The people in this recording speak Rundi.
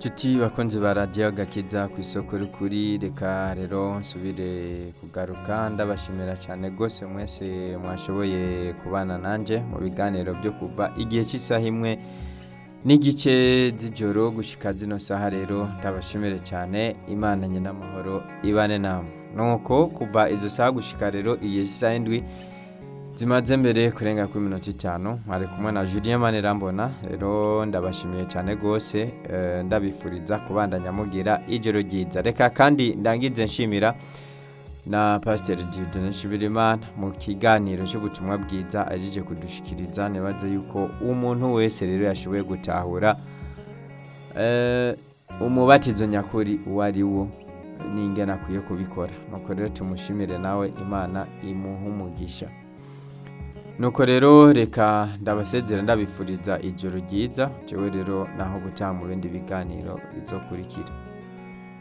Tuti bakunzi ba radiyo gakiza ku isoko rikuri reka rero nsubire kugaruka ndabashimira cyane rwose mwese mwashoboye kubana nanjye mu biganiro byo kuva igihe cy'isaha imwe n'igice z'ijoro gushyika zino saha rero ndabashimire cyane imana nyin'amahoro ibane namwe nuko kuva izo saha gushyika rero igihe cy'isaha indwi zimaze mbere kurenga kuri minota itanu mwari kumwe na Julien Manirambona rero ndabashimiye cyane rwose eh, ndabifuriza kubandanya mugira ijoro ryiza reka kandi ndangize nshimira na Pasteur Dieudonné Nshimirimana mu kiganiro cy'ubutumwa bwiza ajeje kudushikiriza nibaze yuko umuntu wese rero yashoboye gutahura eh, umubatizo nyakuri uwo ari wo n'ingene akwiye kubikora nuko rero tumushimire nawe imana imuha umugisha nuko rero reka ndabasezera ndabifuriza ijoro ryiza jewe rero naho gutaha mu bindi biganiro bizokurikira